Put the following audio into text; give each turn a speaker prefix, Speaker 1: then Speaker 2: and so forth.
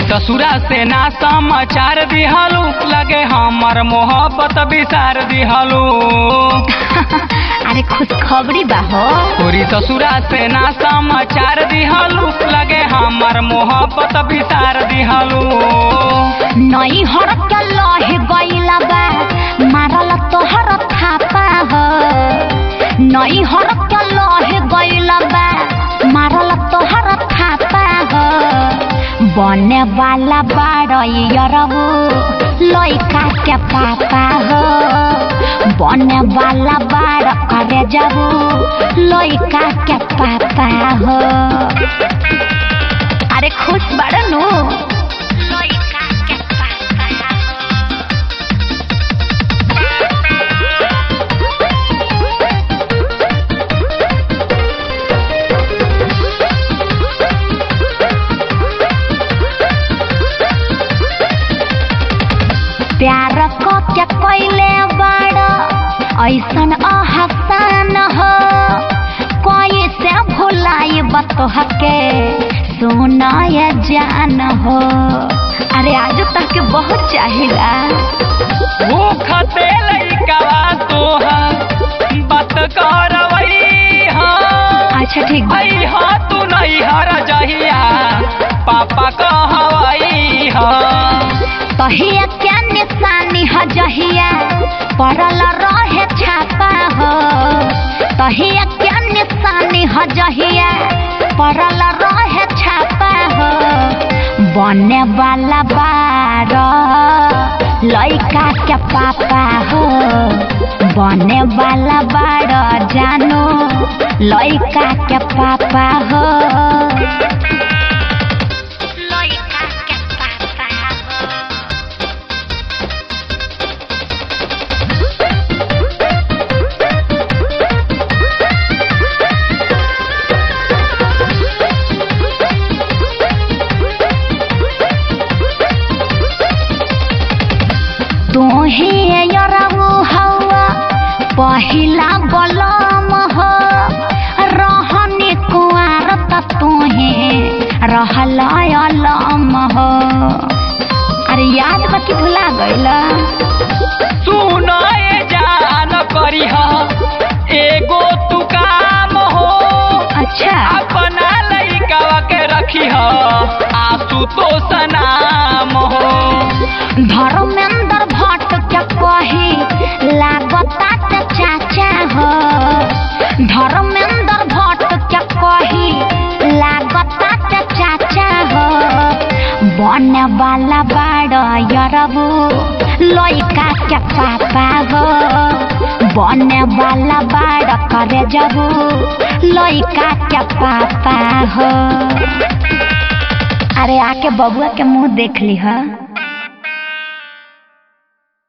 Speaker 1: ससुरा से ना समाचार दिहलू लगे हमर मोहब्बत बिसार दिहलू
Speaker 2: अरे खुशखबरी बा हो
Speaker 1: तोरी ससुरा से ना समाचार दिहलू लगे हमर मोहब्बत बिसार दिहलू
Speaker 2: नई हर के लहे गईला बा मारल तोहर थापा हो नई हर के लहे गईला बा मारल तोहर थापा हो बने वाला बाड़ू लइका के पापा हो बने वाला बाड़ करे जाबू लइका के पापा हो अरे खुश बाड़ू लइका के पापा हो प्यार क के कैले बड़ ऐसन अहसान हो कोई से भुलाई बतोह के सुनाय जान हो अरे आज तक के बहुत चाहिला
Speaker 1: भूखते लइकावा तोहर बात करवई हाँ
Speaker 2: अच्छा ठीक बा
Speaker 1: आई हा तू नहीं हर जहिया पापा कहवई हाँ
Speaker 2: तहिया क्या निशानी ह जहिया पड़ल रहे छापा हो तहिया क्या निशानी ह जहिया पड़ल रहे छापा हो बने वाला बार लइका के पापा हो बने वाला बार जानो लइका के पापा हो लइका के पापा हो तोहे यरऊ हवा पहिला बलम हो रहने कुआर त तोहे रहल अलम हो अरे याद बा कि भुला गइला
Speaker 1: सुनाए जान करी हा एगो तू काम हो
Speaker 2: अच्छा
Speaker 1: अपना लइकावा के रखी हा आसू तो सनाम हो
Speaker 2: धर्मेंद्र भट्ट के कही लागता ते चाचा हो धर्मेंद्र भट्ट के कही लागता ते चाचा हो बने वाला बाड़ यरबू लइका के पापा हो बने वाला बाड़ करे जबू लइका के पापा हो अरे आके बबुआ के मुंह देख ली हा